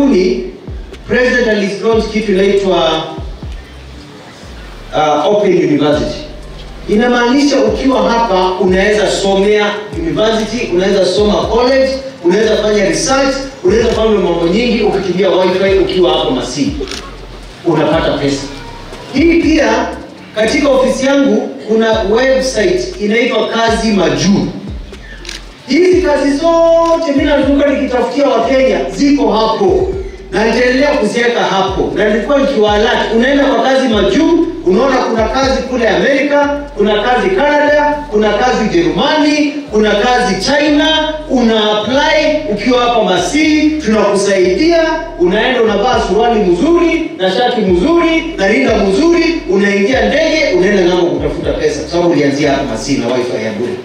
karibuni president alilaunch kitu inaitwa uh, Open University. Inamaanisha ukiwa hapa unaweza somea university, unaweza soma college, unaweza fanya research, unaweza fanya mambo nyingi ukitumia wifi ukiwa hapo Masii, unapata pesa. Hii pia katika ofisi yangu kuna website inaitwa Kazi Majuu. Hizi kazi zote mimi nazunguka nikitafutia Wakenya ziko hapo na nitaendelea kuziweka hapo, na nilikuwa nikiwaalati, unaenda kwa kazi majuu, unaona kuna kazi kule Amerika, kuna kazi Canada, kuna kazi Ujerumani, kuna kazi China, una apply ukiwa hapa Masii, tunakusaidia. Unaenda unavaa suruali mzuri na shati mzuri na rinda mzuri, unaingia ndege, unaenda ng'ambo kutafuta pesa, kwa sababu ulianzia hapa Masii na wifi ya bure.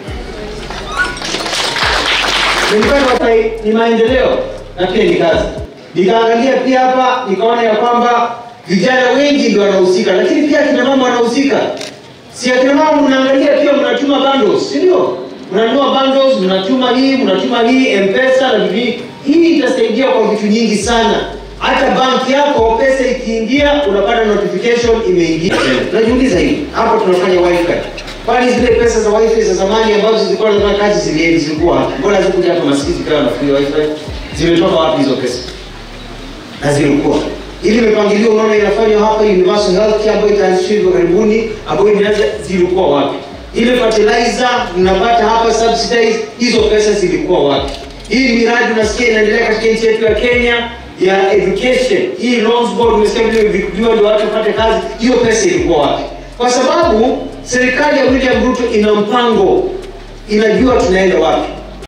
Nilipata ni maendeleo na pia ni kazi. Nikaangalia pia hapa nikaona ya kwamba vijana wengi ndio wanahusika, lakini pia akina mama wanahusika. Si akina mama mnaangalia pia mnatuma bundles, si ndio? Mnanunua bundles, mnatuma hii, mnatuma hii M-Pesa na vivi. Hii itasaidia kwa vitu nyingi sana. Hata banki yako pesa ikiingia unapata notification imeingia. Najiuliza hivi, hapo tunafanya wifi. Kwani zile pesa za wifi za zamani ambazo zilikuwa zinafanya kazi zile zilikuwa wapi? Mbona hazikuja hapa Masisi zikawa na free wifi? Zimetoka wapi hizo pesa? Na zilikuwa ili mipangilio unaona inafanywa hapa Universal Health ambayo itaanzishwa hivi karibuni, ambayo inaanza zilikuwa wapi? Ile fertilizer mnapata hapa subsidize, hizo pesa zilikuwa wapi? Hii miradi unasikia inaendelea katika nchi yetu ya Kenya ya education, hii loans board umesikia vile vikudiwa ndio watu wapate kazi, hiyo pesa ilikuwa wapi? Kwa sababu serikali ya William Ruto ina mpango, inajua tunaenda wapi.